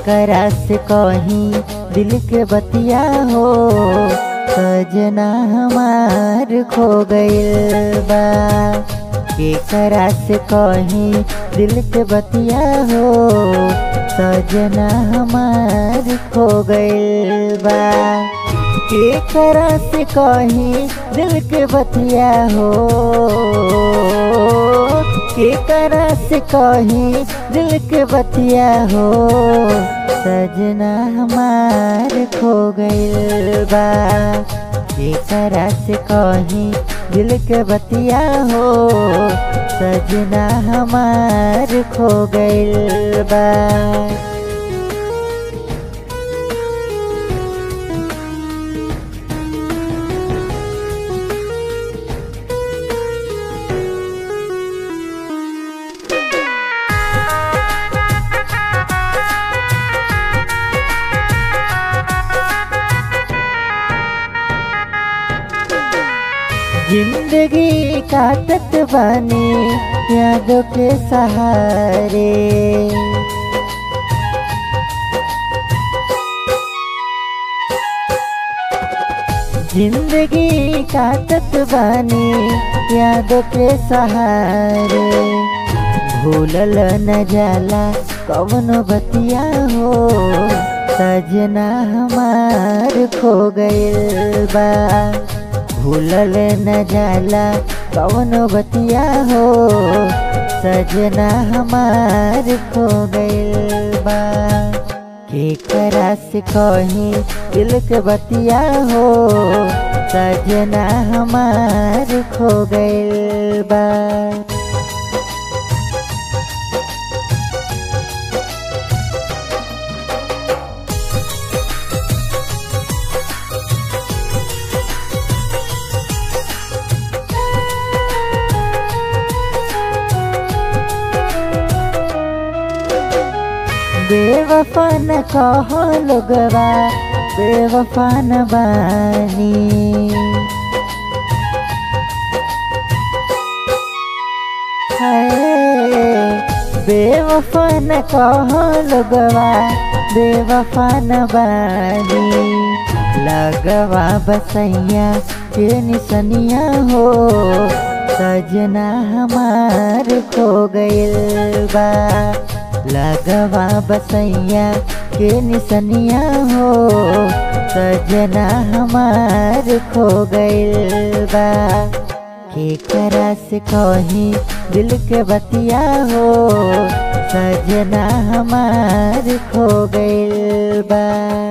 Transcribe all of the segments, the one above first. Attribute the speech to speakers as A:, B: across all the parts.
A: केकरा से कहीं दिल के बतिया हो सजना हमार खो गइल बा केकरा से कहीं दिल के बतिया हो सजना हमार खो गइल बा केकरा से कहीं दिल के बतिया हो केकरा से कहीं दिल के बतिया हो सजना हमार खो गइल बा केकरा से कहीं दिल के बतिया हो सजना हमार खो गइल बा जिंदगी काटत बानी यादों के सहारे जिंदगी काटत बानी यादों के सहारे भूलल न जाला कवन बतिया हो सजना हमार खो गइल बा भूलल न जाला कवन बतिया हो सजना हमार खो गइल बा केकरा से कहीं दिल के बतिया हो सजना हमार खो गइल बा बेवफा न कहो लोगवा बेवफा न बानी बेवफा न कहो लोगवा बेवफा न बानी लगवा बसैया के निसनिया हो सजना हमार खो गइल बा लगवा बसैया के निसनिया हो सजना हमार खो गइल बा केकरा से कहीं दिल के बतिया हो सजना हमार खो गइल बा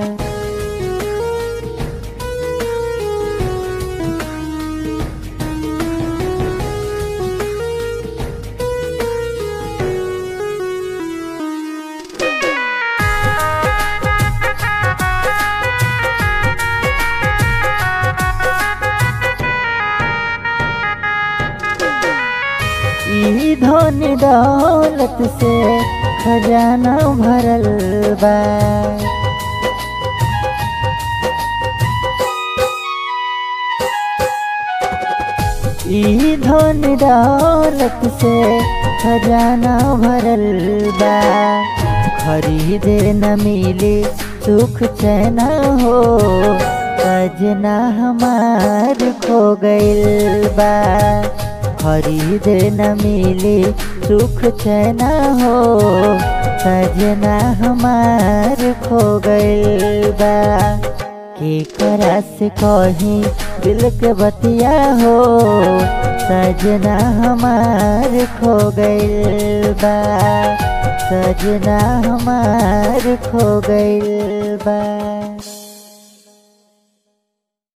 A: ई धन दौलत से खजाना भरल बा ई धन दौलत से खजाना भरल बा खरीदे न मिले सुख चैना हो सजना हमार खो गइल बा खरीद न मिले सुख चैना हो सजना हमार खो गइल बा केकरा से कहीं दिल के बतिया हो सजना हमार खो गइल बा सजना हमार खो गइल बा